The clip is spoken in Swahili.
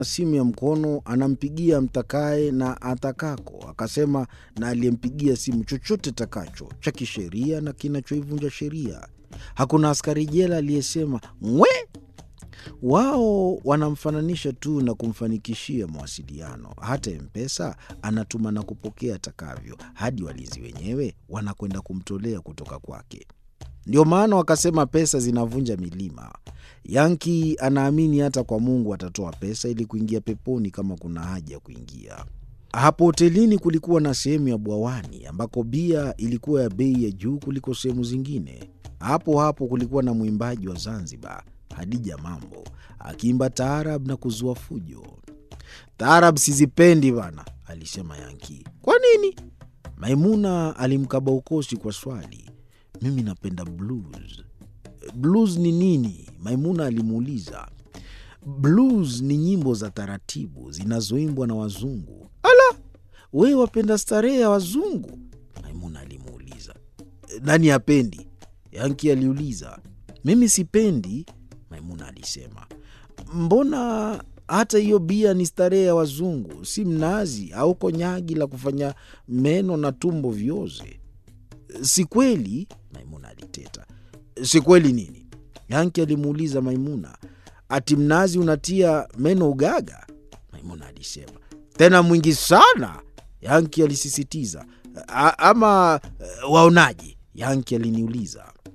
simu ya mkono anampigia mtakaye na atakako, akasema na aliyempigia simu chochote takacho cha kisheria na kinachoivunja sheria. Hakuna askari jela aliyesema ngwe. Wao wanamfananisha tu na kumfanikishia mawasiliano. Hata Mpesa anatuma na kupokea atakavyo, hadi walinzi wenyewe wanakwenda kumtolea kutoka kwake. Ndio maana wakasema pesa zinavunja milima. Yanki anaamini hata kwa Mungu atatoa pesa ili kuingia peponi kama kuna haja ya kuingia. Hapo hotelini kulikuwa na sehemu ya bwawani ambako bia ilikuwa ya bei ya juu kuliko sehemu zingine. Hapo hapo kulikuwa na mwimbaji wa Zanzibar, Hadija Mambo, akiimba taarab na kuzua fujo. Taarab sizipendi bana, alisema Yanki. Kwa nini? Maimuna alimkaba ukosi kwa swali. Mimi napenda blues. Blues ni nini? Maimuna alimuuliza. Blues ni nyimbo za taratibu zinazoimbwa na wazungu. Ala, wewe wapenda starehe ya wazungu? Maimuna alimuuliza. Nani hapendi? Yanki aliuliza. Mimi sipendi, Maimuna alisema. Mbona hata hiyo bia ni starehe ya wazungu, si mnazi au konyagi la kufanya meno na tumbo vioze? Si kweli, Maimuna aliteta. Si kweli nini? Yanki alimuuliza Maimuna. Ati mnazi unatia meno ugaga? Maimuna alisema. Tena mwingi sana, Yanki alisisitiza. A, ama waonaje? Yanki aliniuliza.